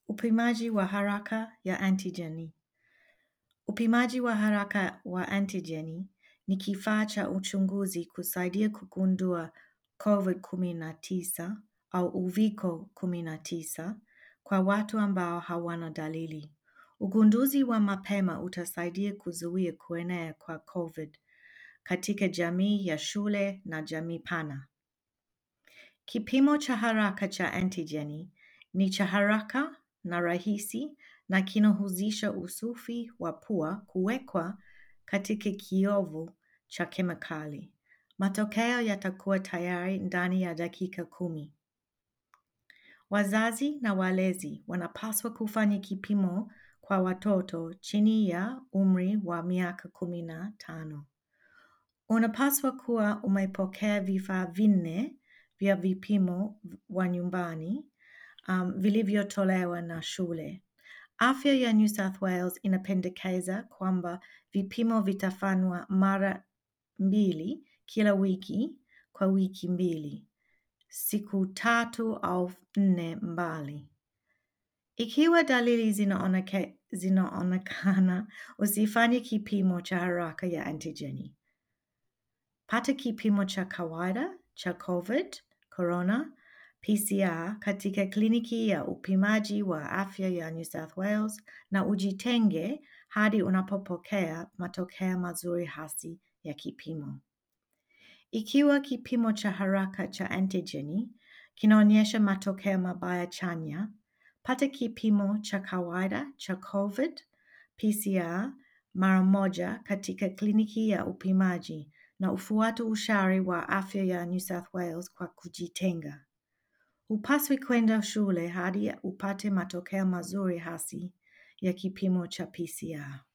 Upimaji wa haraka ya antigeni. Upimaji wa haraka wa antigeni ni kifaa cha uchunguzi kusaidia kugundua COVID-19 au uviko 19 kwa watu ambao hawana dalili. Ugunduzi wa mapema utasaidia kuzuia kuenea kwa COVID katika jamii ya shule na jamii pana. Kipimo cha haraka cha antigeni ni cha haraka na rahisi na kinahusisha usufi wa pua kuwekwa katika kiovu cha kemikali. Matokeo yatakuwa tayari ndani ya dakika kumi. Wazazi na walezi wanapaswa kufanya kipimo kwa watoto chini ya umri wa miaka kumi na tano. Unapaswa kuwa umepokea vifaa vinne vya vipimo wa nyumbani um, vilivyotolewa na shule. Afya ya New South Wales inapendekeza kwamba vipimo vitafanywa mara mbili kila wiki kwa wiki mbili, siku tatu au nne mbali. Ikiwa dalili zinaoneke- zinaonekana, usifanye kipimo cha haraka ya antigeni. Pata kipimo cha kawaida cha COVID, corona, PCR katika kliniki ya upimaji wa afya ya New South Wales na ujitenge hadi unapopokea matokeo mazuri hasi ya kipimo. Ikiwa kipimo cha haraka cha antigeni kinaonyesha matokeo mabaya chanya, pata kipimo cha kawaida cha COVID PCR mara moja katika kliniki ya upimaji na ufuate ushauri wa afya ya New South Wales kwa kujitenga. Hupaswi kwenda shule hadi upate matokeo mazuri hasi ya kipimo cha PCR.